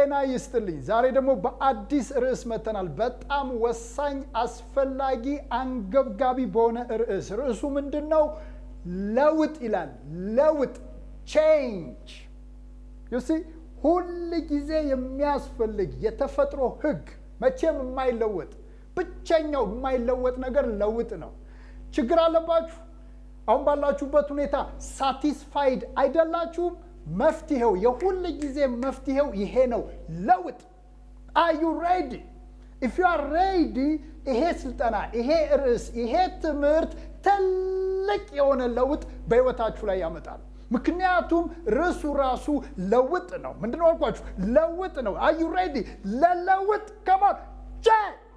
ጤና ይስጥልኝ። ዛሬ ደግሞ በአዲስ ርዕስ መጥተናል። በጣም ወሳኝ፣ አስፈላጊ፣ አንገብጋቢ በሆነ ርዕስ። ርዕሱ ምንድን ነው? ለውጥ ይላል። ለውጥ ቼንጅ ዩሲ ሁል ጊዜ የሚያስፈልግ የተፈጥሮ ህግ መቼም የማይለወጥ ብቸኛው የማይለወጥ ነገር ለውጥ ነው። ችግር አለባችሁ? አሁን ባላችሁበት ሁኔታ ሳቲስፋይድ አይደላችሁም? መፍትሄው የሁል ጊዜ መፍትሄው ይሄ ነው፣ ለውጥ። አር ዩ ሬዲ? ኢፍ ዩ አር ሬዲ፣ ይሄ ስልጠና፣ ይሄ ርዕስ፣ ይሄ ትምህርት ትልቅ የሆነ ለውጥ በህይወታችሁ ላይ ያመጣል። ምክንያቱም ርዕሱ ራሱ ለውጥ ነው። ምንድነው አልኳችሁ? ለውጥ ነው። አር ዩ ሬዲ ለለውጥ? ከማን ቼንጅ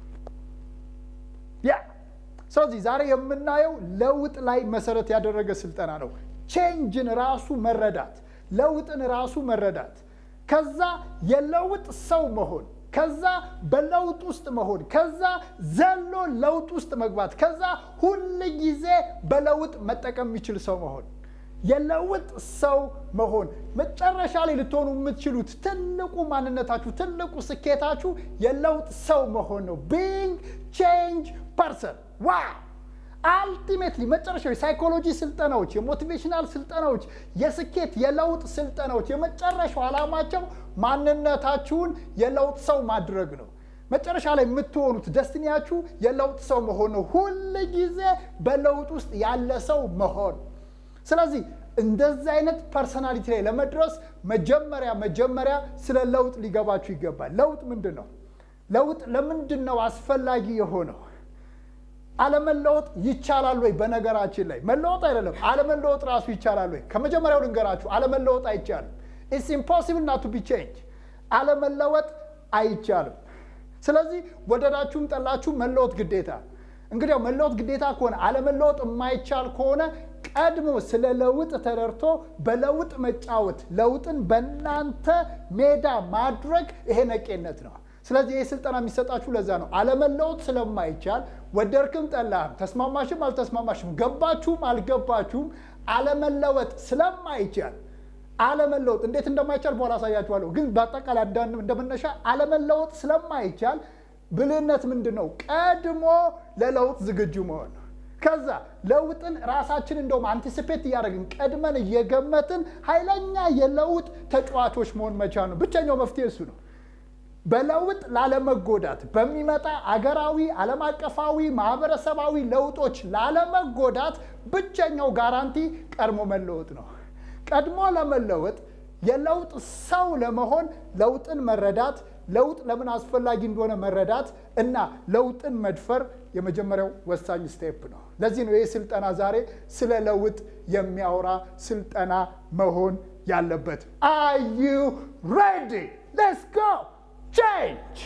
ያ ስለዚህ ዛሬ የምናየው ለውጥ ላይ መሰረት ያደረገ ስልጠና ነው። ቼንጅን ራሱ መረዳት፣ ለውጥን ራሱ መረዳት፣ ከዛ የለውጥ ሰው መሆን፣ ከዛ በለውጥ ውስጥ መሆን፣ ከዛ ዘሎ ለውጥ ውስጥ መግባት፣ ከዛ ሁል ጊዜ በለውጥ መጠቀም የሚችል ሰው መሆን የለውጥ ሰው መሆን መጨረሻ ላይ ልትሆኑ የምትችሉት ትልቁ ማንነታችሁ ትልቁ ስኬታችሁ የለውጥ ሰው መሆን ነው። ቢንግ ቼንጅ ፐርሰን ዋው! አልቲሜትሊ መጨረሻው የሳይኮሎጂ ስልጠናዎች፣ የሞቲቬሽናል ስልጠናዎች፣ የስኬት የለውጥ ስልጠናዎች የመጨረሻው ዓላማቸው ማንነታችሁን የለውጥ ሰው ማድረግ ነው። መጨረሻ ላይ የምትሆኑት ደስትኒያችሁ የለውጥ ሰው መሆን ነው። ሁል ጊዜ በለውጥ ውስጥ ያለ ሰው መሆን ስለዚህ እንደዚህ አይነት ፐርሰናሊቲ ላይ ለመድረስ መጀመሪያ መጀመሪያ ስለ ለውጥ ሊገባችሁ ይገባል። ለውጥ ምንድን ነው? ለውጥ ለምንድን ነው አስፈላጊ የሆነው? አለመለወጥ ይቻላል ወይ? በነገራችን ላይ መለወጥ አይደለም አለመለወጥ ራሱ ይቻላል ወይ? ከመጀመሪያው ልንገራችሁ፣ አለመለወጥ አይቻልም። ኢትስ ኢምፖሲብል ናት ቱ ቢ ቼንጅ። አለመለወጥ አይቻልም። ስለዚህ ወደዳችሁም ጠላችሁ መለወጥ ግዴታ። እንግዲያው መለወጥ ግዴታ ከሆነ አለመለወጥ የማይቻል ከሆነ ቀድሞ ስለ ለውጥ ተረድቶ በለውጥ መጫወት ለውጥን በእናንተ ሜዳ ማድረግ ይሄ ነቄነት ነው። ስለዚህ ይህ ስልጠና የሚሰጣችሁ ለዛ ነው። አለመለወጥ ስለማይቻል ወደድክም ጠላህም፣ ተስማማሽም አልተስማማሽም፣ ገባችሁም አልገባችሁም አለመለወጥ ስለማይቻል አለመለወጥ እንዴት እንደማይቻል በኋላ አሳያችኋለሁ። ግን በአጠቃላይ እንደመነሻ አለመለወጥ ስለማይቻል ብልህነት ምንድን ነው? ቀድሞ ለለውጥ ዝግጁ መሆን ነው። ከዛ ለውጥን ራሳችን እንደውም አንቲሲፔት እያደረግን ቀድመን እየገመትን ኃይለኛ የለውጥ ተጫዋቾች መሆን መቻል ነው። ብቸኛው መፍትሄ እሱ ነው። በለውጥ ላለመጎዳት በሚመጣ አገራዊ፣ ዓለም አቀፋዊ፣ ማህበረሰባዊ ለውጦች ላለመጎዳት ብቸኛው ጋራንቲ ቀድሞ መለወጥ ነው። ቀድሞ ለመለወጥ የለውጥ ሰው ለመሆን ለውጥን መረዳት ለውጥ ለምን አስፈላጊ እንደሆነ መረዳት እና ለውጥን መድፈር የመጀመሪያው ወሳኝ ስቴፕ ነው። ለዚህ ነው ይህ ስልጠና ዛሬ ስለ ለውጥ የሚያወራ ስልጠና መሆን ያለበት። አር ዩ ሬዲ ሌትስ ጎ ቼንጅ።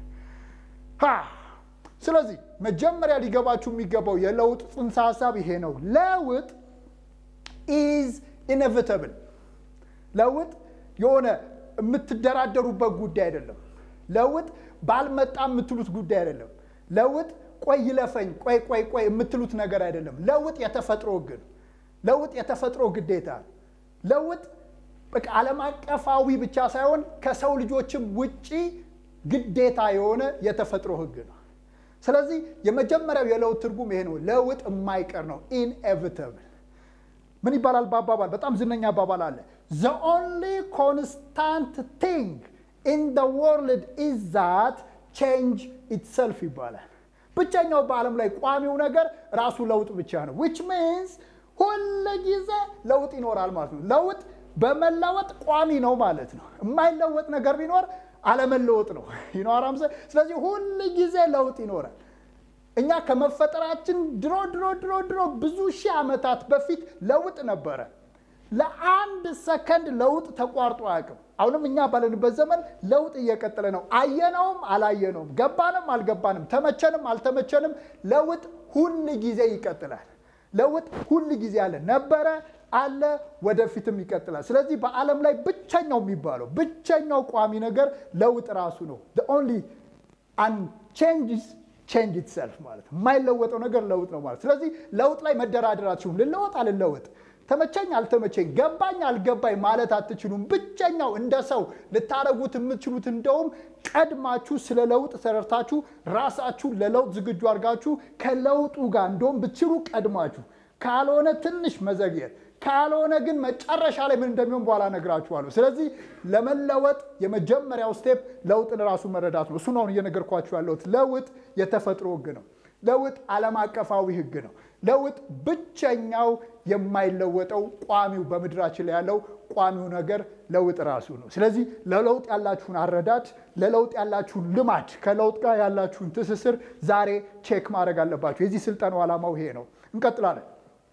ስለዚህ መጀመሪያ ሊገባችሁ የሚገባው የለውጥ ጽንሰ ሀሳብ ይሄ ነው። ለውጥ ኢዝ ኢኔቪተብል። ለውጥ የሆነ የምትደራደሩበት ጉዳይ አይደለም። ለውጥ ባልመጣ የምትሉት ጉዳይ አይደለም። ለውጥ ቆይ ይለፈኝ፣ ቆይ ቆይ ቆይ የምትሉት ነገር አይደለም። ለውጥ የተፈጥሮ ሕግ ነው። ለውጥ የተፈጥሮ ግዴታ። ለውጥ በቃ ዓለም አቀፋዊ ብቻ ሳይሆን ከሰው ልጆችም ውጪ ግዴታ የሆነ የተፈጥሮ ሕግ ነው። ስለዚህ የመጀመሪያው የለውጥ ትርጉም ይሄ ነው። ለውጥ የማይቀር ነው። ኢንኤቪተብል ምን ይባላል? በአባባል በጣም ዝነኛ አባባል አለ። ዘ ኦንሊ ኮንስታንት ቲንግ ኢን ደ ወርልድ ኢዝ ዛት ቼንጅ ኢትሰልፍ ይባላል። ብቸኛው በዓለም ላይ ቋሚው ነገር ራሱ ለውጥ ብቻ ነው። ዊች ሚንስ ሁል ጊዜ ለውጥ ይኖራል ማለት ነው። ለውጥ በመለወጥ ቋሚ ነው ማለት ነው። የማይለወጥ ነገር ቢኖር አለመለወጥ ነው ይኖራም። ስለዚህ ሁል ጊዜ ለውጥ ይኖራል። እኛ ከመፈጠራችን ድሮ ድሮ ድሮ ድሮ ብዙ ሺህ ዓመታት በፊት ለውጥ ነበረ። ለአንድ ሰከንድ ለውጥ ተቋርጦ አያውቅም። አሁንም እኛ ባለንበት ዘመን ለውጥ እየቀጠለ ነው። አየነውም አላየነውም፣ ገባንም አልገባንም፣ ተመቸንም አልተመቸንም፣ ለውጥ ሁል ጊዜ ይቀጥላል። ለውጥ ሁል ጊዜ አለ፣ ነበረ፣ አለ፣ ወደፊትም ይቀጥላል። ስለዚህ በዓለም ላይ ብቸኛው የሚባለው ብቸኛው ቋሚ ነገር ለውጥ ራሱ ነው። ኦንሊ ቼንጅስ ቼንጅ ኢትሰልፍ ማለት የማይለወጠው ነገር ለውጥ ነው ማለት። ስለዚህ ለውጥ ላይ መደራደር አትችሉም። ልለወጥ አልለወጥ፣ ተመቸኝ አልተመቸኝ፣ ገባኝ አልገባኝ ማለት አትችሉም። ብቸኛው እንደ ሰው ልታደርጉት የምትችሉት እንደውም ቀድማችሁ ስለ ለውጥ ተረድታችሁ ራሳችሁን ለለውጥ ዝግጁ አድርጋችሁ ከለውጡ ጋር እንደውም ብትችሉ ቀድማችሁ ካልሆነ ትንሽ መዘግየት ካልሆነ ግን መጨረሻ ላይ ምን እንደሚሆን በኋላ ነግራችኋለሁ። ስለዚህ ለመለወጥ የመጀመሪያው ስቴፕ ለውጥን ራሱ መረዳት ነው። እሱን አሁን እየነገርኳችሁ ያለሁት ለውጥ የተፈጥሮ ህግ ነው። ለውጥ ዓለም አቀፋዊ ህግ ነው። ለውጥ ብቸኛው የማይለወጠው ቋሚው በምድራችን ላይ ያለው ቋሚው ነገር ለውጥ ራሱ ነው። ስለዚህ ለለውጥ ያላችሁን አረዳድ፣ ለለውጥ ያላችሁን ልማድ፣ ከለውጥ ጋር ያላችሁን ትስስር ዛሬ ቼክ ማድረግ አለባችሁ። የዚህ ስልጠናው ዓላማው ይሄ ነው። እንቀጥላለን።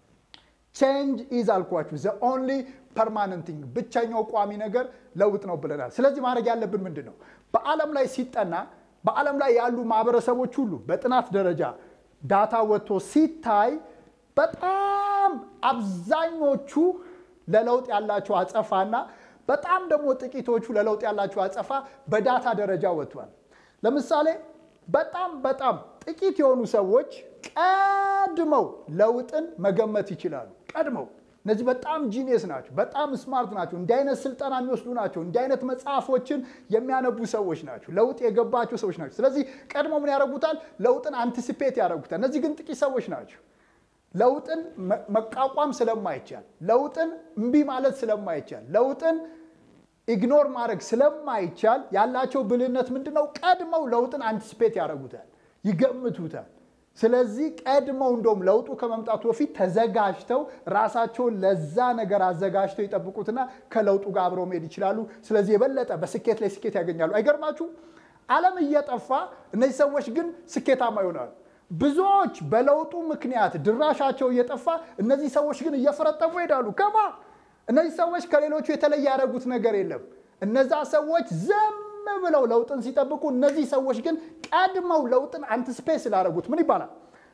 ቼንጅ ኢዝ አልኳችሁ ዘ ኦንሊ ፐርማነንት ቲንግ ብቸኛው ቋሚ ነገር ለውጥ ነው ብለናል። ስለዚህ ማድረግ ያለብን ምንድን ነው? በዓለም ላይ ሲጠና በዓለም ላይ ያሉ ማህበረሰቦች ሁሉ በጥናት ደረጃ ዳታ ወጥቶ ሲታይ በጣም አብዛኞቹ ለለውጥ ያላቸው አጸፋና በጣም ደግሞ ጥቂቶቹ ለለውጥ ያላቸው አጸፋ በዳታ ደረጃ ወጥቷል። ለምሳሌ በጣም በጣም ጥቂት የሆኑ ሰዎች ቀድመው ለውጥን መገመት ይችላሉ። ቀድመው እነዚህ በጣም ጂኒየስ ናቸው፣ በጣም ስማርት ናቸው፣ እንዲህ አይነት ስልጠና የሚወስዱ ናቸው፣ እንዲህ አይነት መጽሐፎችን የሚያነቡ ሰዎች ናቸው፣ ለውጥ የገባቸው ሰዎች ናቸው። ስለዚህ ቀድሞ ምን ያደርጉታል? ለውጥን አንቲሲፔት ያደርጉታል። እነዚህ ግን ጥቂት ሰዎች ናቸው። ለውጥን መቋቋም ስለማይቻል፣ ለውጥን እምቢ ማለት ስለማይቻል፣ ለውጥን ኢግኖር ማድረግ ስለማይቻል ያላቸው ብልህነት ምንድን ነው? ቀድመው ለውጥን አንቲሲፔት ያደርጉታል፣ ይገምቱታል። ስለዚህ ቀድመው እንደውም ለውጡ ከመምጣቱ በፊት ተዘጋጅተው ራሳቸውን ለዛ ነገር አዘጋጅተው ይጠብቁትና ከለውጡ ጋር አብረው መሄድ ይችላሉ። ስለዚህ የበለጠ በስኬት ላይ ስኬት ያገኛሉ። አይገርማችሁ? ዓለም እየጠፋ እነዚህ ሰዎች ግን ስኬታማ ይሆናሉ። ብዙዎች በለውጡ ምክንያት ድራሻቸው እየጠፋ እነዚህ ሰዎች ግን እየፈረጠሙ ይሄዳሉ። ከማ እነዚህ ሰዎች ከሌሎቹ የተለየ ያደረጉት ነገር የለም። እነዛ ሰዎች ዘም ብለው ለውጥን ሲጠብቁ፣ እነዚህ ሰዎች ግን ቀድመው ለውጥን አንትስፔት ስላደረጉት ምን ይባላል?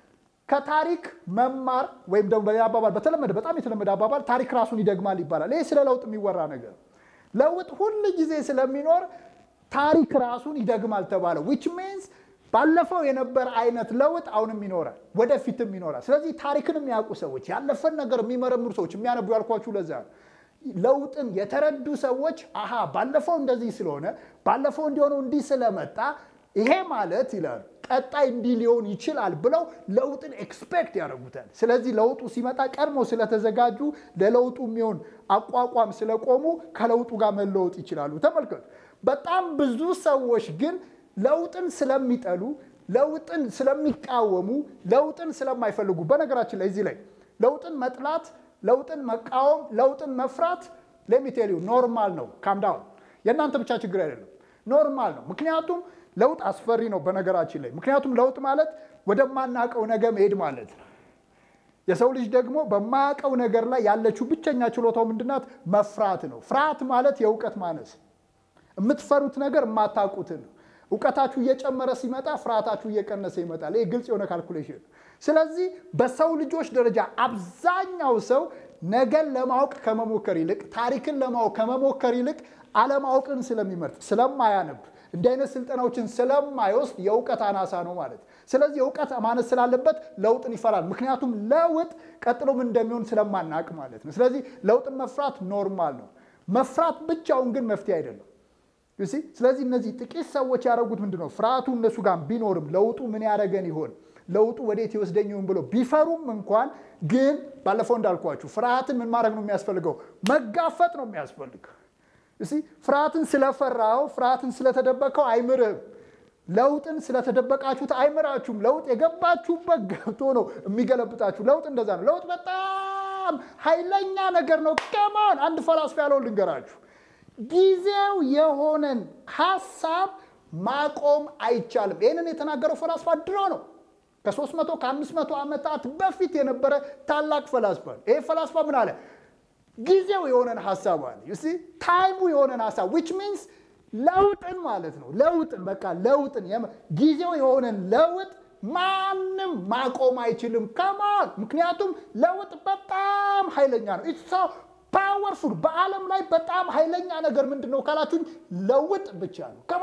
ከታሪክ መማር ወይም ደግሞ በሌላ አባባል በተለመደ በጣም የተለመደ አባባል ታሪክ ራሱን ይደግማል ይባላል። ይህ ስለ ለውጥ የሚወራ ነገር ለውጥ ሁል ጊዜ ስለሚኖር ታሪክ ራሱን ይደግማል ተባለ። ዊች ሚንስ ባለፈው የነበረ አይነት ለውጥ አሁንም ይኖራል፣ ወደፊትም ይኖራል። ስለዚህ ታሪክን የሚያውቁ ሰዎች፣ ያለፈን ነገር የሚመረምሩ ሰዎች የሚያነቡ ያልኳችሁ ለዛ ነው። ለውጥን የተረዱ ሰዎች አሃ ባለፈው እንደዚህ ስለሆነ ባለፈው እንዲሆነው እንዲህ ስለመጣ ይሄ ማለት ይላሉ ቀጣይ እንዲህ ሊሆን ይችላል ብለው ለውጥን ኤክስፔክት ያደርጉታል። ስለዚህ ለውጡ ሲመጣ ቀድሞ ስለተዘጋጁ ለለውጡ የሚሆን አቋቋም ስለቆሙ ከለውጡ ጋር መለወጥ ይችላሉ። ተመልከቱ። በጣም ብዙ ሰዎች ግን ለውጥን ስለሚጠሉ፣ ለውጥን ስለሚቃወሙ፣ ለውጥን ስለማይፈልጉ በነገራችን ላይ እዚህ ላይ ለውጥን መጥላት ለውጥን መቃወም፣ ለውጥን መፍራት ለሚቴሊው ኖርማል ነው። ካምዳውን የእናንተ ብቻ ችግር አይደለም፣ ኖርማል ነው። ምክንያቱም ለውጥ አስፈሪ ነው በነገራችን ላይ። ምክንያቱም ለውጥ ማለት ወደማናውቀው ነገር መሄድ ማለት ነው። የሰው ልጅ ደግሞ በማያውቀው ነገር ላይ ያለችው ብቸኛ ችሎታው ምንድናት? መፍራት ነው። ፍርሃት ማለት የእውቀት ማነስ፣ የምትፈሩት ነገር የማታውቁትን ነው። እውቀታችሁ እየጨመረ ሲመጣ ፍርሃታችሁ እየቀነሰ ይመጣል። ይህ ግልጽ የሆነ ካልኩሌሽን ነው። ስለዚህ በሰው ልጆች ደረጃ አብዛኛው ሰው ነገን ለማወቅ ከመሞከር ይልቅ ታሪክን ለማወቅ ከመሞከር ይልቅ አለማወቅን ስለሚመርጥ ስለማያነብ እንዲህ አይነት ስልጠናዎችን ስለማይወስድ የእውቀት አናሳ ነው ማለት። ስለዚህ የእውቀት ማነስ ስላለበት ለውጥን ይፈራል። ምክንያቱም ለውጥ ቀጥሎ ምን እንደሚሆን ስለማናቅ ማለት ነው። ስለዚህ ለውጥን መፍራት ኖርማል ነው። መፍራት ብቻውን ግን መፍትሄ አይደለም። ስለዚህ እነዚህ ጥቂት ሰዎች ያደረጉት ምንድን ነው? ፍርሃቱ እነሱ ጋር ቢኖርም ለውጡ ምን ያደረገን ይሆን ለውጡ ወዴት ይወስደኝ ይሆን ብሎ ቢፈሩም እንኳን ግን ባለፈው እንዳልኳችሁ ፍርሃትን ምን ማድረግ ነው የሚያስፈልገው? መጋፈጥ ነው የሚያስፈልገው። ፍርሃትን ስለፈራው ፍርሃትን ስለተደበቀው አይምርህም። ለውጥን ስለተደበቃችሁት አይምራችሁም። ለውጥ የገባችሁበት ገብቶ ነው የሚገለብጣችሁ። ለውጥ እንደዛ ነው። ለውጥ በጣም ኃይለኛ ነገር ነው። ከማን አንድ ፈላስፋ ያለው ልንገራችሁ፣ ጊዜው የሆነን ሀሳብ ማቆም አይቻልም። ይህንን የተናገረው ፈላስፋ ድሮ ነው ከሶስት መቶ ከአምስት መቶ ዓመታት በፊት የነበረ ታላቅ ፈላስፋ ነው። ይሄ ፈላስፋ ምን አለ? ጊዜው የሆነን ሀሳብ አለ ታይሙ የሆነን ሀሳብ ዊች ሚንስ ለውጥን ማለት ነው። ለውጥን በቃ ለውጥን ጊዜው የሆነን ለውጥ ማንም ማቆም አይችልም። ከማን ምክንያቱም ለውጥ በጣም ኃይለኛ ነው። ኢትስ ፓወርፉል። በዓለም ላይ በጣም ኃይለኛ ነገር ምንድን ነው ካላችሁኝ፣ ለውጥ ብቻ ነው። ከማ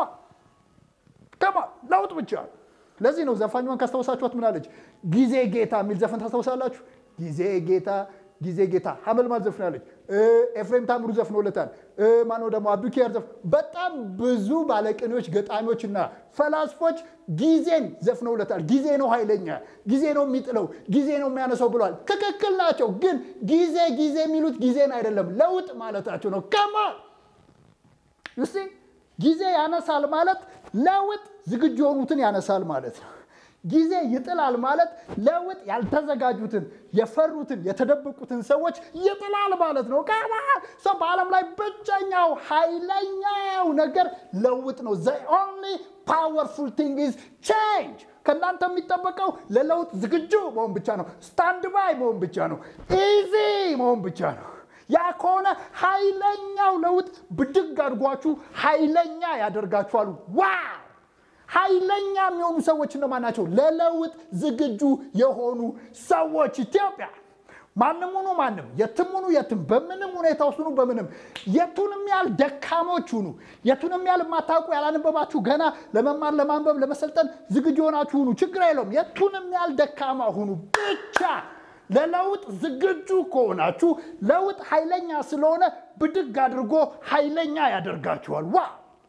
ከማ ለውጥ ብቻ ነው። ለዚህ ነው ዘፋኟን ካስታወሳችኋት ምን አለች? ጊዜ ጌታ የሚል ዘፈን ታስታውሳላችሁ? ጊዜ ጌታ ጊዜ ጌታ ሀመልማል ዘፍናለች። ኤፍሬም ታምሩ ዘፍኖለታል። ማነው ደግሞ አብዱኪያር ዘፍ በጣም ብዙ ባለቅኔዎች፣ ገጣሚዎች እና ፈላስፎች ጊዜን ዘፍነውለታል። ጊዜ ነው ኃይለኛ፣ ጊዜ ነው የሚጥለው፣ ጊዜ ነው የሚያነሳው ብለዋል። ትክክል ናቸው። ግን ጊዜ ጊዜ የሚሉት ጊዜን አይደለም ለውጥ ማለታቸው ነው። ከማ ዩሲ ጊዜ ያነሳል ማለት ለውጥ ዝግጁ የሆኑትን ያነሳል ማለት ነው። ጊዜ ይጥላል ማለት ለውጥ ያልተዘጋጁትን የፈሩትን የተደበቁትን ሰዎች ይጥላል ማለት ነው። ከማ ሰው በዓለም ላይ ብቸኛው ኃይለኛው ነገር ለውጥ ነው። ዘ ኦንሊ ፓወርፉል ቲንግ ኢዝ ቼንጅ። ከእናንተ የሚጠበቀው ለለውጥ ዝግጁ መሆን ብቻ ነው። ስታንድ ባይ መሆን ብቻ ነው። ኢዚ መሆን ብቻ ነው። ያ ከሆነ ኃይለኛው ለውጥ ብድግ አድርጓችሁ ኃይለኛ ያደርጋችኋል። ዋው! ኃይለኛ የሚሆኑ ሰዎች እነማን ናቸው? ለለውጥ ዝግጁ የሆኑ ሰዎች። ኢትዮጵያ ማንም ሁኑ ማንም፣ የትም ሁኑ የትም፣ በምንም ሁኔታ ውስጥ ሁኑ በምንም፣ የቱንም ያህል ደካሞች ሁኑ፣ የቱንም ያህል የማታውቁ ያላነበባችሁ፣ ገና ለመማር ለማንበብ ለመሰልጠን ዝግጁ የሆናችሁ ሁኑ፣ ችግር የለውም። የቱንም ያህል ደካማ ሁኑ ብቻ ለለውጥ ዝግጁ ከሆናችሁ ለውጥ ኃይለኛ ስለሆነ ብድግ አድርጎ ኃይለኛ ያደርጋችኋል። ዋ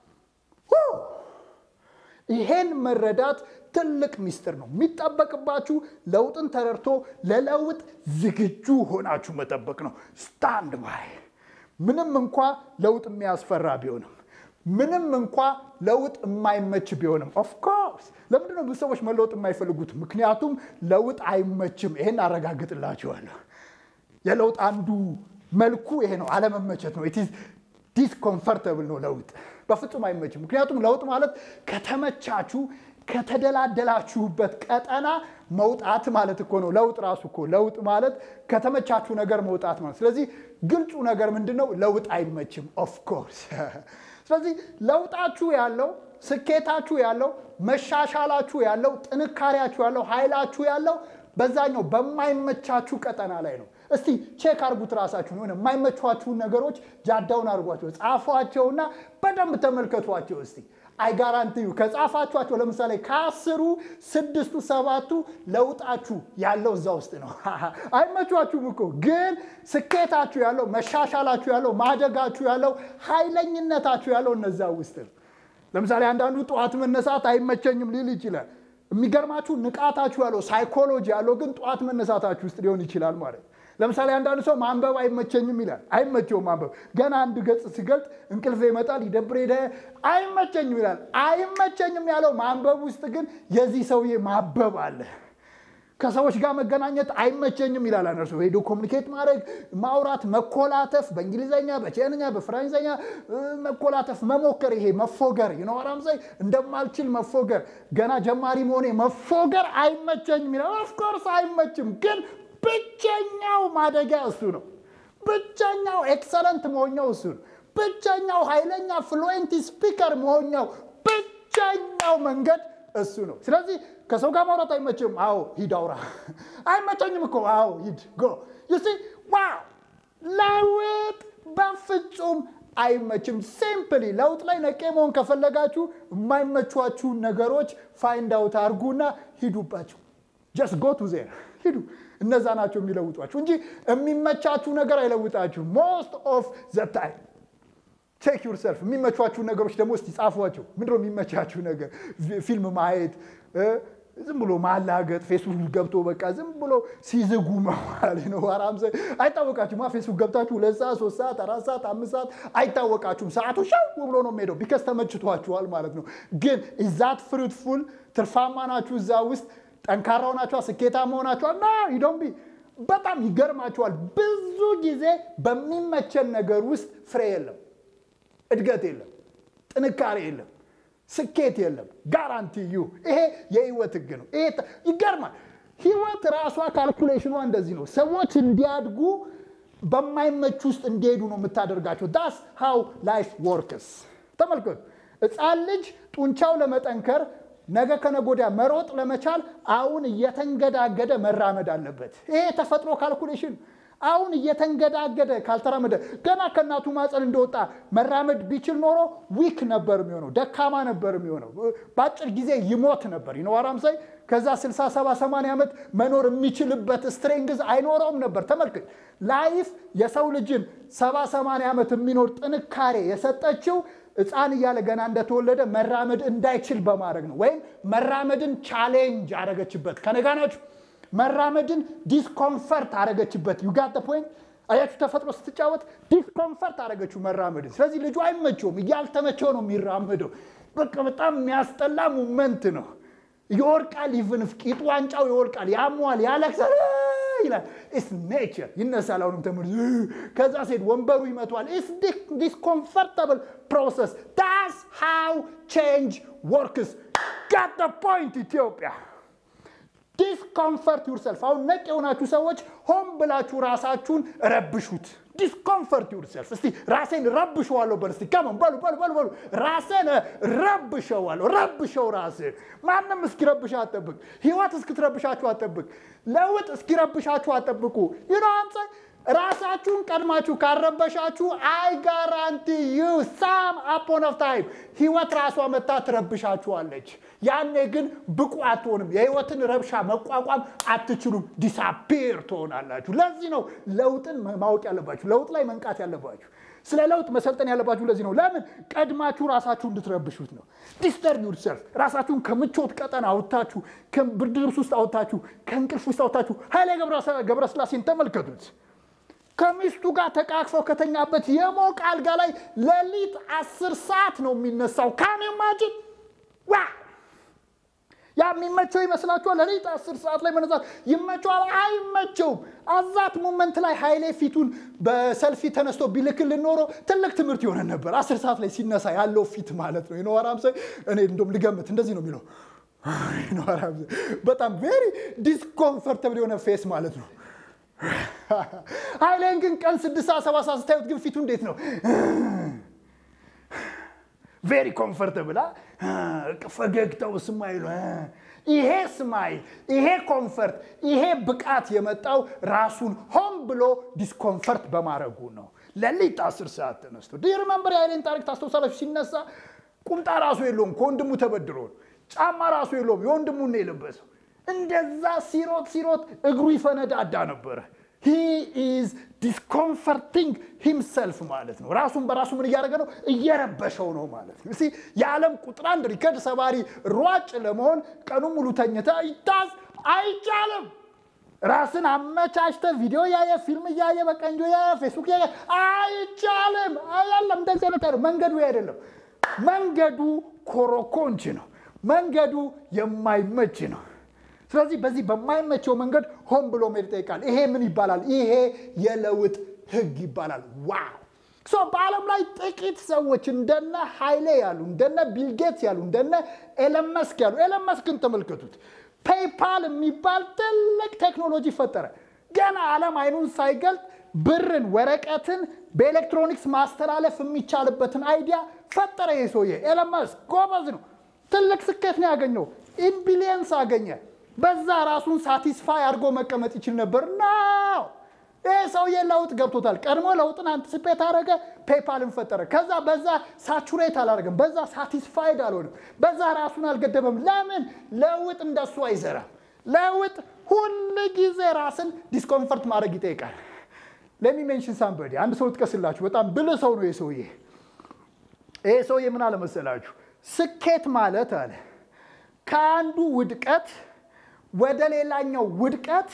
ይሄን መረዳት ትልቅ ሚስጥር ነው። የሚጠበቅባችሁ ለውጥን ተረድቶ ለለውጥ ዝግጁ ሆናችሁ መጠበቅ ነው። ስታንድ ባይ። ምንም እንኳ ለውጥ የሚያስፈራ ቢሆንም ምንም እንኳ ለውጥ የማይመች ቢሆንም ኦፍኮርስ ለምንድን ነው ብዙ ሰዎች መለወጥ የማይፈልጉት? ምክንያቱም ለውጥ አይመችም። ይሄን አረጋግጥላችኋለሁ። የለውጥ አንዱ መልኩ ይሄ ነው፣ አለመመቸት ነው። ኢትዝ ዲስኮምፈርተብል ነው ለውጥ በፍጹም አይመችም። ምክንያቱም ለውጥ ማለት ከተመቻችሁ ከተደላደላችሁበት ቀጠና መውጣት ማለት እኮ ነው። ለውጥ ራሱ እኮ ለውጥ ማለት ከተመቻችሁ ነገር መውጣት ማለት። ስለዚህ ግልጹ ነገር ምንድን ነው? ለውጥ አይመችም ኦፍኮርስ። ስለዚህ ለውጣችሁ ያለው ስኬታችሁ ያለው መሻሻላችሁ ያለው ጥንካሬያችሁ ያለው ኃይላችሁ ያለው በዛኛው በማይመቻችሁ ቀጠና ላይ ነው። እስቲ ቼክ አርጉት ራሳችሁን። የሆነ የማይመቿችሁን ነገሮች ጃዳውን አድርጓቸው፣ ጻፏቸውና በደንብ ተመልከቷቸው እስቲ። አይጋራንትዩ ከጻፋችኋቸው ለምሳሌ ከአስሩ ስድስቱ ሰባቱ ለውጣችሁ ያለው እዛ ውስጥ ነው። አይመቿችሁም እኮ ግን ስኬታችሁ ያለው መሻሻላችሁ ያለው ማደጋችሁ ያለው ኃይለኝነታችሁ ያለው እነዛ ውስጥ ነው። ለምሳሌ አንዳንዱ ጠዋት መነሳት አይመቸኝም ሊል ይችላል። የሚገርማችሁ ንቃታችሁ ያለው ሳይኮሎጂ ያለው ግን ጠዋት መነሳታችሁ ውስጥ ሊሆን ይችላል ማለት ነው። ለምሳሌ አንዳንድ ሰው ማንበብ አይመቸኝም ይላል። አይመቸውም ማንበብ። ገና አንድ ገጽ ሲገልጥ እንቅልፍ ይመጣል፣ ይደብር ሄደ፣ አይመቸኝም ይላል። አይመቸኝም ያለው ማንበብ ውስጥ ግን የዚህ ሰውዬ ማበብ አለ። ከሰዎች ጋር መገናኘት አይመቸኝም ይላል። አነርሱ ሄዶ ኮሚኒኬት ማድረግ፣ ማውራት፣ መኮላተፍ፣ በእንግሊዝኛ፣ በቻይንኛ፣ በፈረንሳይኛ መኮላተፍ፣ መሞከር፣ ይሄ መፎገር ይነዋራምሳይ እንደማልችል መፎገር፣ ገና ጀማሪ መሆኔ መፎገር አይመቸኝም ይላል። ኦፍኮርስ አይመችም ግን ብቸኛው ማደጊያ እሱ ነው። ብቸኛው ኤክሰለንት መሆኛው እሱ ነው። ብቸኛው ኃይለኛ ፍሉዌንት ስፒከር መሆኛው ብቸኛው መንገድ እሱ ነው። ስለዚህ ከሰው ጋር ማውራት አይመችም። አዎ ሂድ አውራ። አይመቸኝም እኮ አዎ ሂድ ጎ ዩሲ ዋው ለውጥ በፍጹም አይመችም። ሲምፕሊ ለውጥ ላይ ነቄ መሆን ከፈለጋችሁ የማይመቿችሁን ነገሮች ፋይንድ አውት አድርጉና ሂዱባቸው። ጀስት ጎ ቱ ዜር ሂዱ። እነዛ ናቸው የሚለውጧችሁ እንጂ የሚመቻችሁ ነገር አይለውጣችሁ። ሞስት ኦፍ ዘ ታይም ቼክ ዩርሰልፍ። የሚመቿችሁ ነገሮች ደግሞ እስቲ ጻፏቸው። ምንድነው የሚመቻችሁ ነገር? ፊልም ማየት፣ ዝም ብሎ ማላገጥ፣ ፌስቡክ ገብቶ በቃ ዝም ብሎ ሲዝጉ መዋል ነው። አራም አይታወቃችሁም። ፌስቡክ ገብታችሁ ሁለት ሰዓት፣ ሶስት ሰዓት፣ አራት ሰዓት፣ አምስት ሰዓት አይታወቃችሁም። ሰዓቱ ሻው ብሎ ነው የሚሄደው። ቢከስ ተመችቷችኋል ማለት ነው። ግን ኢዛት ፍሩትፉል ትርፋማ ናችሁ እዛ ውስጥ ጠንካራ ሆናችኋል፣ ስኬታማ ሆናችኋል። ና ይዶንቢ በጣም ይገርማችኋል። ብዙ ጊዜ በሚመቸን ነገር ውስጥ ፍሬ የለም፣ እድገት የለም፣ ጥንካሬ የለም፣ ስኬት የለም። ጋራንቲ ዩ ይሄ የህይወት ህግ ነው። ይሄ ይገርማል። ህይወት ራሷ ካልኩሌሽኗ እንደዚህ ነው። ሰዎች እንዲያድጉ በማይመች ውስጥ እንዲሄዱ ነው የምታደርጋቸው። ዳስ ሃው ላይፍ ወርክስ። ተመልከቱ፣ ህፃን ልጅ ጡንቻው ለመጠንከር ነገ ከነገ ወዲያ መሮጥ ለመቻል አሁን እየተንገዳገደ መራመድ አለበት። ይሄ የተፈጥሮ ካልኩሌሽን። አሁን እየተንገዳገደ ካልተራመደ ገና ከእናቱ ማፀን እንደወጣ መራመድ ቢችል ኖሮ ዊክ ነበር የሚሆነው፣ ደካማ ነበር የሚሆነው፣ በአጭር ጊዜ ይሞት ነበር። ይነዋራም ሳይ ከዛ 60 70 80 ዓመት መኖር የሚችልበት ስትሬንግዝ አይኖረውም ነበር። ተመልከት፣ ላይፍ የሰው ልጅን 70 80 ዓመት የሚኖር ጥንካሬ የሰጠችው ሕፃን እያለ ገና እንደተወለደ መራመድ እንዳይችል በማድረግ ነው። ወይም መራመድን ቻሌንጅ አረገችበት። ከነጋ ናችሁ። መራመድን ዲስኮንፈርት አረገችበት። ዩጋት ፖይንት አያችሁ። ተፈጥሮ ስትጫወት ዲስኮንፈርት አረገችው መራመድን። ስለዚህ ልጁ አይመቸውም፣ እያልተመቸው ነው የሚራመደው። በቃ በጣም የሚያስጠላ ሙመንት ነው። ይወርቃል፣ ይፍንፍ ቂጡ ዋንጫው ይወርቃል፣ ያሟል፣ ያለቅሳል ይላል። ኢስ ኔቸር ይነሳል። አሁንም ተምር ከዛ ሴት ወንበሩ ይመቷል። ኢስ ዲስኮንፈርታብል ፕሮሰስ ዳስ ሃው ቼንጅ ወርክስ ጋት ፖይንት ኢትዮጵያ ዲስኮምፈርት ዩርሰልፍ። አሁን ነቅ የሆናችሁ ሰዎች ሆን ብላችሁ ራሳችሁን ረብሹት። ዲስኮምፈርት ዩርሰልፍ። እስቲ ራሴን ረብሸዋለሁ በል እስቲ ከመን በሉ በሉ በሉ በሉ። ራሴን ረብሸዋለሁ። ረብሸው ራስን። ማንም እስኪረብሽ አጠብቅ። ህይወት እስክትረብሻችሁ አጠብቅ። ለውጥ እስኪረብሻችሁ አጠብቁ። ይኖ አንተ ራሳችሁን ቀድማችሁ ካረበሻችሁ አይ ጋራንቲ ዩ ሳም አፖን ኦፍ ታይም ህይወት ራሷ መታ ትረብሻችኋለች። ያኔ ግን ብቁ አትሆንም። የህይወትን ረብሻ መቋቋም አትችሉም። ዲሳፒር ትሆናላችሁ። ለዚህ ነው ለውጥን ማወቅ ያለባችሁ፣ ለውጥ ላይ መንቃት ያለባችሁ፣ ስለ ለውጥ መሰልጠን ያለባችሁ። ለዚህ ነው ለምን ቀድማችሁ ራሳችሁ እንድትረብሹት ነው። ዲስተርብ ዩርሰልፍ ራሳችሁን ከምቾት ቀጠና አውጥታችሁ፣ ከብርድ ልብስ ውስጥ አውጥታችሁ፣ ከእንቅልፍ ውስጥ አውጥታችሁ ኃይሌ ገብረስላሴን ተመልከቱት። ከሚስቱ ጋር ተቃቅፈው ከተኛበት የሞቀ አልጋ ላይ ሌሊት አስር ሰዓት ነው የሚነሳው። ካን ማጅን ዋ ያ የሚመቸው ይመስላችኋል? ሌሊት አስር ሰዓት ላይ መነሳት ይመቸዋል? አይመቸውም። አዛት ሞመንት ላይ ኃይሌ ፊቱን በሰልፊ ተነስቶ ቢልክልን ኖሮ ትልቅ ትምህርት የሆነ ነበር። አስር ሰዓት ላይ ሲነሳ ያለው ፊት ማለት ነው። ይኖራም እኔ እንደውም ልገምት እንደዚህ ነው የሚለው በጣም ቬሪ ዲስኮምፈርተብል የሆነ ፌስ ማለት ነው። ኃይሌን ግን ቀን ስድስት ሰዓት ሰባት ሰዓት ስታዩት ግን ፊቱ እንዴት ነው? ቬሪ ኮምፈርተብል ፈገግታው ስማይሉ ይሄ ስማይል ይሄ ኮምፈርት ይሄ ብቃት የመጣው ራሱን ሆን ብሎ ዲስኮምፈርት በማድረጉ ነው። ሌሊት አስር ሰዓት ተነስቶ ዲር መንበር የኃይሌን ታሪክ ታስታውሳላችሁ። ሲነሳ ቁምጣ ራሱ የለውም ከወንድሙ ተበድሮ ጫማ ራሱ የለውም የወንድሙን ነው የለበሰው። እንደዛ ሲሮጥ ሲሮጥ እግሩ ይፈነዳዳ ነበረ። ሂ ኢዝ ዲስኮምፈርቲንግ ሂምሰልፍ ማለት ነው። ራሱን በራሱ ምን እያደረገ ነው? እየረበሸው ነው ማለት ነው። እስኪ የዓለም ቁጥር አንድ ሪከርድ ሰባሪ ሯጭ ለመሆን ቀኑ ሙሉ ተኝተ ይታዝ አይቻልም። ራስን አመቻችተ ቪዲዮ ያየ ፊልም እያየ በቀንጆ ያየ ፌስቡክ ያየ አይቻልም። አያለም እንደዚህ አይነት መንገዱ አይደለም። መንገዱ ኮሮኮንች ነው። መንገዱ የማይመች ነው። ስለዚህ በዚህ በማይመቸው መንገድ ሆን ብሎ መሄድ ይጠይቃል። ይሄ ምን ይባላል? ይሄ የለውጥ ህግ ይባላል። ዋው ሶ በዓለም ላይ ጥቂት ሰዎች እንደነ ኃይሌ ያሉ እንደነ ቢልጌትስ ያሉ እንደነ ኤለን መስክ ያሉ ኤለን መስክን ተመልከቱት። ፔይፓል የሚባል ትልቅ ቴክኖሎጂ ፈጠረ። ገና ዓለም አይኑን ሳይገልጥ ብርን፣ ወረቀትን በኤሌክትሮኒክስ ማስተላለፍ የሚቻልበትን አይዲያ ፈጠረ። ይህ ሰውዬ ኤለን መስክ ጎበዝ ነው። ትልቅ ስኬት ነው ያገኘው። ኢን ቢሊየንስ አገኘ። በዛ ራሱን ሳቲስፋይ አድርጎ መቀመጥ ይችል ነበር። ናው ይህ ሰውዬ ለውጥ ገብቶታል። ቀድሞ ለውጥን አንትስፔት አደረገ፣ ፔፓልን ፈጠረ። ከዛ በዛ ሳቹሬት አላደረገም፣ በዛ ሳቲስፋይድ አልሆንም፣ በዛ ራሱን አልገደበም። ለምን? ለውጥ እንደሱ አይሰራም። ለውጥ ሁል ጊዜ ራስን ዲስኮምፈርት ማድረግ ይጠይቃል። ለሚ ሜንሽን ሳምበዲ አንድ ሰው ጥቀስላችሁ። በጣም ብልህ ሰው ነው ይህ ሰውዬ። ይህ ሰውዬ ምን አለ መሰላችሁ? ስኬት ማለት አለ ከአንዱ ውድቀት ወደ ሌላኛው ውድቀት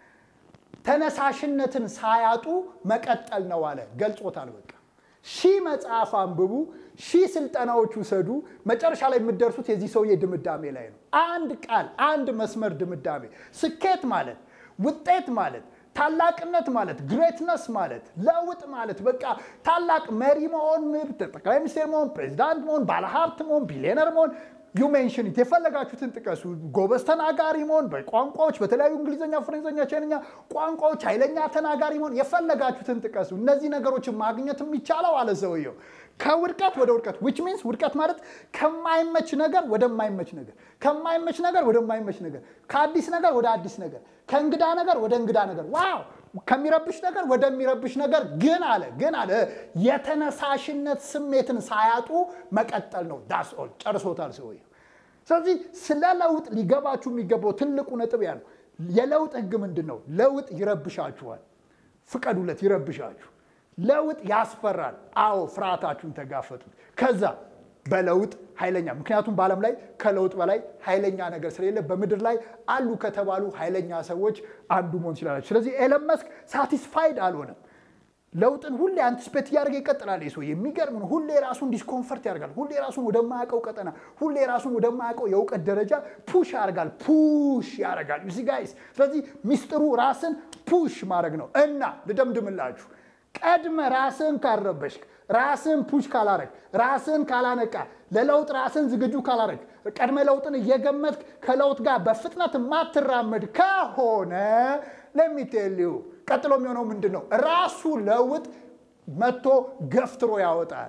ተነሳሽነትን ሳያጡ መቀጠል ነው አለ። ገልጾታል። በቃ ሺህ መጽሐፍ አንብቡ፣ ሺህ ስልጠናዎች ውሰዱ፣ መጨረሻ ላይ የምትደርሱት የዚህ ሰውዬ ድምዳሜ ላይ ነው። አንድ ቃል፣ አንድ መስመር ድምዳሜ። ስኬት ማለት ውጤት ማለት ታላቅነት ማለት ግሬትነስ ማለት ለውጥ ማለት በቃ ታላቅ መሪ መሆን፣ ጠቅላይ ሚኒስቴር መሆን፣ ፕሬዚዳንት መሆን፣ ባለሀብት መሆን፣ ቢሊዮነር መሆን ዩ ሜንሽን የፈለጋችሁትን ጥቀሱ። ጎበዝ ተናጋሪ መሆን በቋንቋዎች በተለያዩ እንግሊዝኛ፣ ፈረንሳይኛ፣ ቻይንኛ ቋንቋዎች ኃይለኛ ተናጋሪ መሆን የፈለጋችሁትን ጥቀሱ። እነዚህ ነገሮችን ማግኘት የሚቻለው አለ ሰውየው ከውድቀት ወደ ውድቀት ዊች ሚንስ ውድቀት ማለት ከማይመች ነገር ወደማይመች ነገር፣ ከማይመች ነገር ወደማይመች ነገር፣ ከአዲስ ነገር ወደ አዲስ ነገር፣ ከእንግዳ ነገር ወደ እንግዳ ነገር፣ ዋው ከሚረብሽ ነገር ወደሚረብሽ ነገር ግን አለ ግን አለ የተነሳሽነት ስሜትን ሳያጡ መቀጠል ነው። ዳስ ኦል ጨርሶታል ሰውየው። ስለዚህ ስለ ለውጥ ሊገባችሁ የሚገባው ትልቁ ነጥብ ያ ነው። የለውጥ ህግ ምንድን ነው? ለውጥ ይረብሻችኋል። ፍቀዱለት፣ ይረብሻችሁ። ለውጥ ያስፈራል። አዎ ፍርሃታችሁን ተጋፈጡት። ከዛ በለውጥ ኃይለኛ ምክንያቱም በዓለም ላይ ከለውጥ በላይ ኃይለኛ ነገር ስለሌለ በምድር ላይ አሉ ከተባሉ ኃይለኛ ሰዎች አንዱ መሆን ይችላላችሁ። ስለዚህ ኤለን መስክ ሳቲስፋይድ አልሆነም። ለውጥን ሁሌ አንቲስፔት እያደረገ ይቀጥላል። ሰው የሚገርም ነው። ሁሌ ራሱን ዲስኮንፈርት ያደርጋል። ሁሌ ራሱን ወደማያውቀው ቀጠና፣ ሁሌ ራሱን ወደማያውቀው የእውቀት ደረጃ ፑሽ ያደርጋል። ፑሽ ያደርጋል። ዩሲ ጋይስ። ስለዚህ ሚስጥሩ ራስን ፑሽ ማድረግ ነው እና ልደምድምላችሁ ቀድመ ራስን ካልረበሽክ ራስን ፑሽ ካላረግ ራስን ካላነቃ ለለውጥ ራስን ዝግጁ ካላረግ ቀድመ ለውጥን እየገመትክ ከለውጥ ጋር በፍጥነት የማትራመድ ከሆነ ለሚቴልዩ ቀጥሎ የሚሆነው ምንድን ነው? ራሱ ለውጥ መጥቶ ገፍትሮ ያወጣል።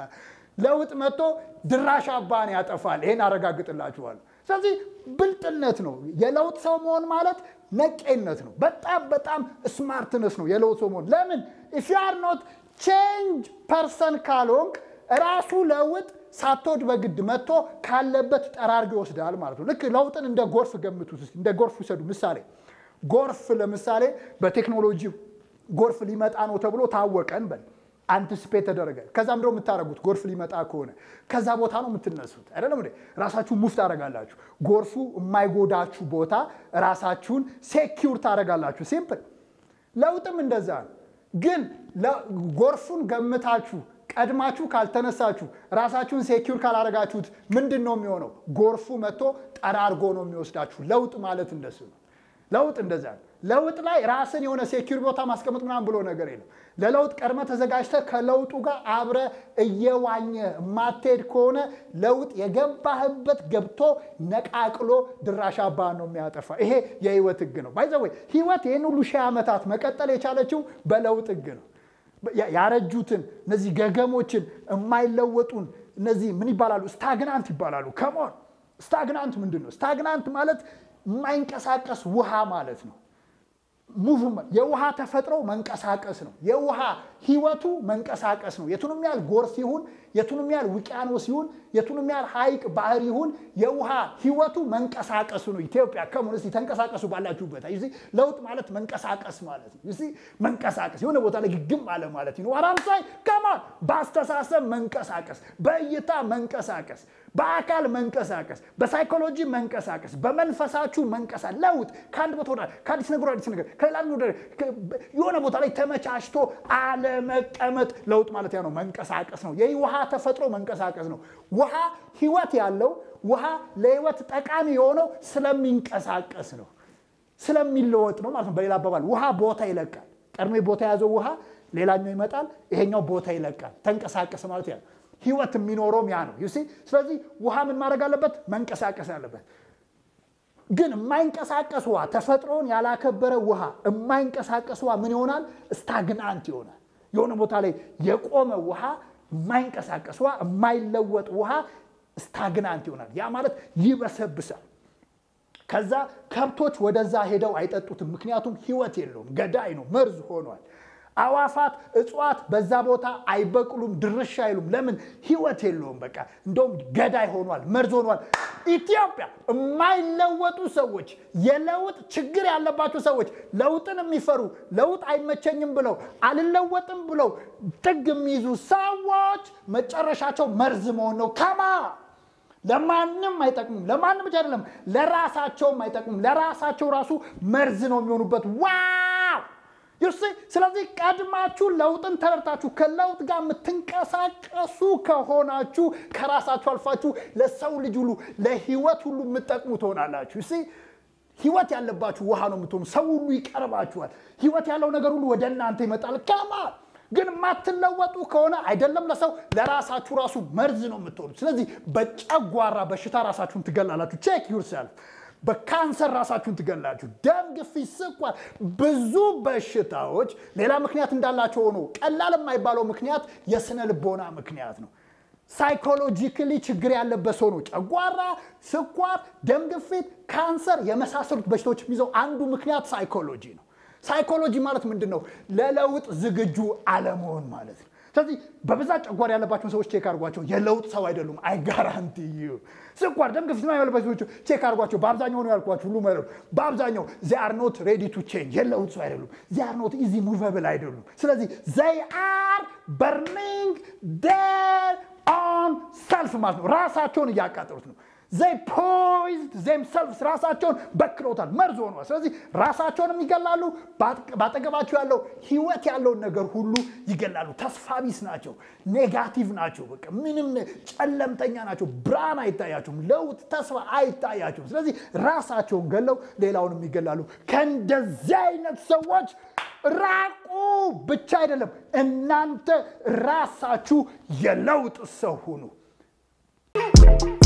ለውጥ መጥቶ ድራሽ አባን ያጠፋል። ይሄን አረጋግጥላችኋለሁ። ስለዚህ ብልጥነት ነው የለውጥ ሰው መሆን ማለት ነቄነት ነው። በጣም በጣም ስማርትነስ ነው የለውጥ ሰው መሆን። ለምን ኢፍ ዩ አር ኖት ቼንጅ ፐርሰን ካልሆንክ ራሱ ለውጥ ሳትወድ በግድ መጥቶ ካለበት ጠራርጎ ይወስዳል ማለት ነው። ልክ ለውጥን እንደ ጎርፍ ገምቱት። እንደ ጎርፍ ውሰዱ። ምሳሌ ጎርፍ ለምሳሌ በቴክኖሎጂ ጎርፍ ሊመጣ ነው ተብሎ ታወቀን በል አንቲስፔት ተደረገ። ከዛም ደግሞ የምታደርጉት ጎርፍ ሊመጣ ከሆነ ከዛ ቦታ ነው የምትነሱት አይደለም እንዴ? ራሳችሁ ሙፍ ታደርጋላችሁ። ጎርፉ የማይጎዳችሁ ቦታ ራሳችሁን ሴኪውር ታደርጋላችሁ። ሲምፕል። ለውጥም እንደዛ ነው። ግን ጎርፉን ገምታችሁ ቀድማችሁ ካልተነሳችሁ ራሳችሁን ሴኪውር ካላደረጋችሁት ምንድን ነው የሚሆነው? ጎርፉ መጥቶ ጠራርጎ ነው የሚወስዳችሁ። ለውጥ ማለት እንደሱ ነው። ለውጥ እንደዛ ነው። ለውጥ ላይ ራስን የሆነ ሴኪር ቦታ ማስቀመጥ ምናምን ብሎ ነገር የለም። ለለውጥ ቀድመ ተዘጋጅተ ከለውጡ ጋር አብረ እየዋኘ የማትሄድ ከሆነ ለውጥ የገባህበት ገብቶ ነቃቅሎ ድራሽ አባ ነው የሚያጠፋ። ይሄ የህይወት ህግ ነው። ባይዘ ወይ ህይወት ይህን ሁሉ ሺህ ዓመታት መቀጠል የቻለችው በለውጥ ህግ ነው። ያረጁትን እነዚህ ገገሞችን የማይለወጡን እነዚህ ምን ይባላሉ? ስታግናንት ይባላሉ። ከሞን ስታግናንት ምንድን ነው? ስታግናንት ማለት የማይንቀሳቀስ ውሃ ማለት ነው። ሙቭመንት የውሃ ተፈጥሮ መንቀሳቀስ ነው። የውሃ ህይወቱ መንቀሳቀስ ነው። የቱንም ያህል ጎርፍ ይሁን፣ የቱንም ያህል ውቅያኖስ ይሁን፣ የቱንም ያህል ሐይቅ ባህር ይሁን የውሃ ህይወቱ መንቀሳቀሱ ነው። ኢትዮጵያ ከሙን እስቲ ተንቀሳቀሱ ባላችሁበት። ዩ ለውጥ ማለት መንቀሳቀስ ማለት ነው። ዩ መንቀሳቀስ የሆነ ቦታ ላይ ግግም አለ ማለት ነው። አራምሳይ ከማን በአስተሳሰብ መንቀሳቀስ፣ በእይታ መንቀሳቀስ፣ በአካል መንቀሳቀስ፣ በሳይኮሎጂ መንቀሳቀስ፣ በመንፈሳችሁ መንቀሳቀስ። ለውጥ ከአንድ ቦታ ወደ ከአዲስ ነገር አዲስ ነገር ከሌላ የሆነ ቦታ ላይ ተመቻችቶ አለመቀመጥ ለውጥ ማለት ያ ነው። መንቀሳቀስ ነው። የውሃ ተፈጥሮ መንቀሳቀስ ነው። ውሃ ህይወት ያለው ውሃ ለህይወት ጠቃሚ የሆነው ስለሚንቀሳቀስ ነው፣ ስለሚለወጥ ነው ማለት ነው። በሌላ አባባል ውሃ ቦታ ይለቃል። ቀድሞ ቦታ የያዘው ውሃ ሌላኛው ይመጣል፣ ይሄኛው ቦታ ይለቃል። ተንቀሳቀስ ማለት ያ ህይወት የሚኖረውም ያ ነው። ዩሲ ስለዚህ ውሃ ምን ማድረግ አለበት? መንቀሳቀስ አለበት። ግን የማይንቀሳቀስ ውሃ ተፈጥሮን ያላከበረ ውሃ የማይንቀሳቀስ ውሃ ምን ይሆናል? ስታግናንት ይሆናል። የሆነ ቦታ ላይ የቆመ ውሃ የማይንቀሳቀስ ውሃ የማይለወጥ ውሃ ስታግናንት ይሆናል። ያ ማለት ይበሰብሳል። ከዛ ከብቶች ወደዛ ሄደው አይጠጡትም። ምክንያቱም ህይወት የለውም፣ ገዳይ ነው፣ መርዝ ሆኗል። አዋፋት፣ እጽዋት በዛ ቦታ አይበቅሉም፣ ድርሻ አይሉም። ለምን? ህይወት የለውም። በቃ እንደውም ገዳይ ሆኗል፣ መርዝ ሆኗል። ኢትዮጵያ የማይለወጡ ሰዎች፣ የለውጥ ችግር ያለባቸው ሰዎች፣ ለውጥን የሚፈሩ ለውጥ አይመቸኝም ብለው አልለወጥም ብለው ጥግ የሚይዙ ሰዎች መጨረሻቸው መርዝ መሆን ነው። ከማ ለማንም አይጠቅሙም። ለማንም ብቻ አይደለም፣ ለራሳቸውም አይጠቅሙም። ለራሳቸው ራሱ መርዝ ነው የሚሆኑበት። ዋው ዩሲ ስለዚህ ቀድማችሁ ለውጥን ተረድታችሁ ከለውጥ ጋር የምትንቀሳቀሱ ከሆናችሁ ከራሳችሁ አልፋችሁ ለሰው ልጅ ሁሉ ለህይወት ሁሉ የምትጠቅሙ ትሆናላችሁ። ዩሲ ህይወት ያለባችሁ ውሃ ነው የምትሆኑ። ሰው ሁሉ ይቀርባችኋል። ህይወት ያለው ነገር ሁሉ ወደ እናንተ ይመጣል። ከማ ግን የማትለወጡ ከሆነ አይደለም ለሰው ለራሳችሁ ራሱ መርዝ ነው የምትሆኑት። ስለዚህ በጨጓራ በሽታ ራሳችሁን ትገላላችሁ። ቼክ ዩርሰልፍ በካንሰር ራሳችሁን ትገላችሁ። ደም ግፊት፣ ስኳር፣ ብዙ በሽታዎች ሌላ ምክንያት እንዳላቸው ሆኖ ቀላል የማይባለው ምክንያት የስነ ልቦና ምክንያት ነው። ሳይኮሎጂካሊ ችግር ያለበት ሰው ነው ጨጓራ፣ ስኳር፣ ደም ግፊት፣ ካንሰር የመሳሰሉት በሽታዎች የሚይዘው አንዱ ምክንያት ሳይኮሎጂ ነው። ሳይኮሎጂ ማለት ምንድን ነው? ለለውጥ ዝግጁ አለመሆን ማለት ነው። ስለዚህ በብዛት ጨጓራ ያለባቸውን ሰዎች ቼክ አድርጓቸው፣ የለውጥ ሰው አይደሉም። አይ ጋራንቲ ዩ ስኳር፣ ደም ግፊት ያለባቸው ሰዎች ቼክ አድርጓቸው። በአብዛኛው ነው ያልኳቸው ሁሉ ማለት በአብዛኛው ዜ አር ኖት ሬዲ ቱ ቼንጅ የለውጥ ሰው አይደሉም። ዜ አር ኖት ኢዚ ሙቨብል አይደሉም። ስለዚህ ዘይ አር በርኒንግ ዴር ኦን ሰልፍ ማለት ነው። ራሳቸውን እያቃጠሉት ነው። ዘይ ፖይዝድ ዜምሰልፍስ ራሳቸውን በክለውታል፣ መርዝ ሆኗል። ስለዚህ ራሳቸውንም ይገላሉ። ባጠገባቸው ያለው ህይወት ያለውን ነገር ሁሉ ይገላሉ። ተስፋ ቢስ ናቸው፣ ኔጋቲቭ ናቸው። በቃ ምንም ጨለምተኛ ናቸው። ብርሃን አይታያቸውም፣ ለውጥ ተስፋ አይታያቸውም። ስለዚህ ራሳቸውን ገለው ሌላውንም ይገላሉ። ከእንደዚህ አይነት ሰዎች ራቁ ብቻ አይደለም፣ እናንተ ራሳችሁ የለውጥ ሰው ሁኑ።